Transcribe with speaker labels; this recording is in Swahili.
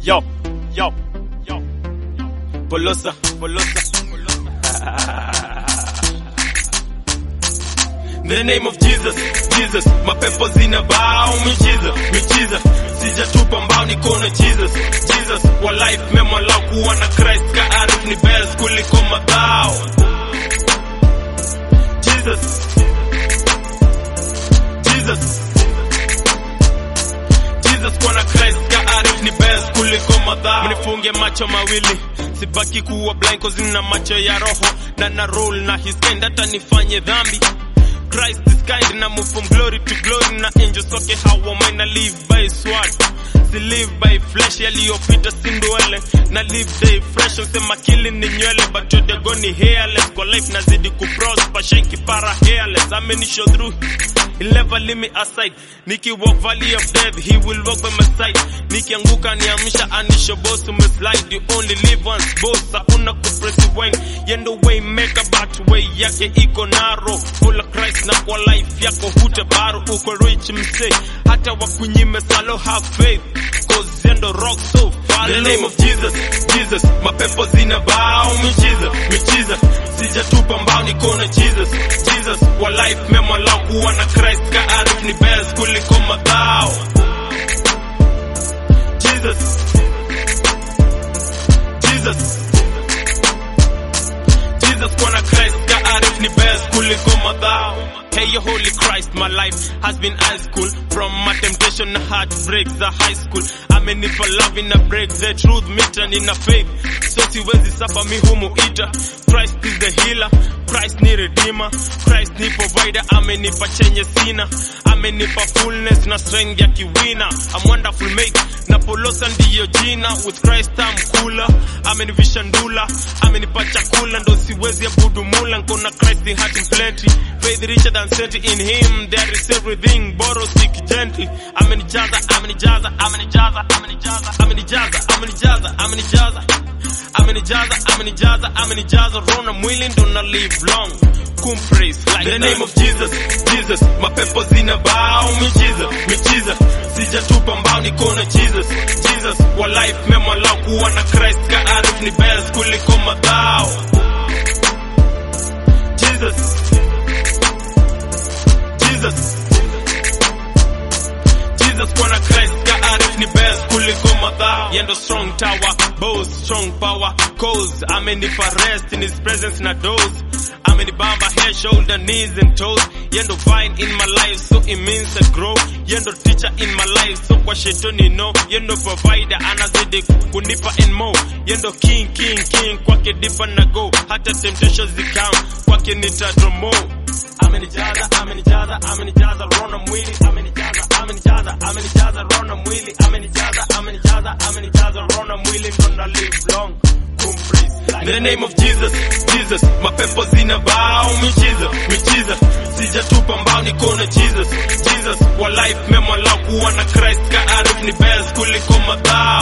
Speaker 1: Yo, yo, yo. Bolosa, Bolosa, In the name of Jesus, Jesus, mapepo zinabao miujiza, miujiza, sijatupa mbao niko na Jesus, Jesus, wa life mema lao kuwa na Christ ka arif ni best kuliko madhao. Jesus, Jesus, Jesus kwa na Christ ka arif ni best kuliko madhao. Mnifunge macho mawili sibaki kuwa blind cause nina macho ya roho na na roll na his kind hata nifanye dhambi Christ is kind na move from glory to glory na angels wake hawa mine live by his sword si live by flesh yaliyopita si ndwele na live day fresh usema kili ni nywele but your go ni hairless kwa life nazidi kuprosper shake para hairless amenishow through He'll never leave me aside. Niki walk valley of death, he will walk by my side. Nikianguka niamsha anisho boss umeslide. You only live once, boss. Hakuna kupress wine. Yendo way make a but way yake iko narrow. Full of Christ na kwa life yako hutabaru. Uko rich msee. Hata wakunyime salo have faith. Cause yendo rock so far. The name of Jesus, Jesus. Mapepo zina bao miujiza, miujiza. Sijatupa mbao niko na Jesus, Jesus. Wa life mema lao kuwa na Christ ka arif ni best kuliko madhao. Jesus, Jesus, Jesus kwa na Christ ka arif ni best kuliko madhao. Hey, your holy Christ, my life has been high school. From my temptation, na heartbreaks, the high school. Amenipa love in a break, the truth meter in a faith. So siwezi sapa mi humu ita. Christ is the healer, Christ ni redeemer, Christ ni provider. Amenipa chenye sina, amenipa fullness na strength ya kiwina. I'm wonderful mate, na polosa ndiyo jina. With Christ I'm cooler, amenivisha ndula, amenipa chakula ndo siwezi abudu mula. Nkona Christ the heart in plenty, faith richer than sent in him. There is everything, borrow seek gently. Amenijaza, amenijaza, amenijaza, amenijaza, amenijaza, amenijaza, amenijaza amenijaza amenijaza amenijaza rona mwili ndo na live long kumpraise like the name of Jesus Jesus mapepo zina bao miujiza miujiza sijatupa mbao niko na Jesus Jesus wa life mema lao kuwa na Christ ka arif ni best kuliko madhao Jesus Jesus Jesus kwa na Christ ka arif ni best kuliko madhao yendo strong tower boast strong power cause amenipa rest in his presence na dose amenibamba head shoulder knees and toes yendo vine in my life so it means I grow yendo teacher in my life so kwa shetani no yendo provider anazidi kunipa and more yendo king king king kwake dipa na go hata temptations zikam kwake nitadromo amenijaza amenijaza amenijaza rona mwili amenijaza amenijaza amenijaza rona mwili amenijaza amenijaza amenijaza rona mwili ndo na live long In the name of Jesus, Jesus, mapepo zina bao miujiza, miujiza, sijatupa mbao niko na Jesus, Jesus, wa life mema lao kuwa na Christ ka arif ni best kuliko madhao.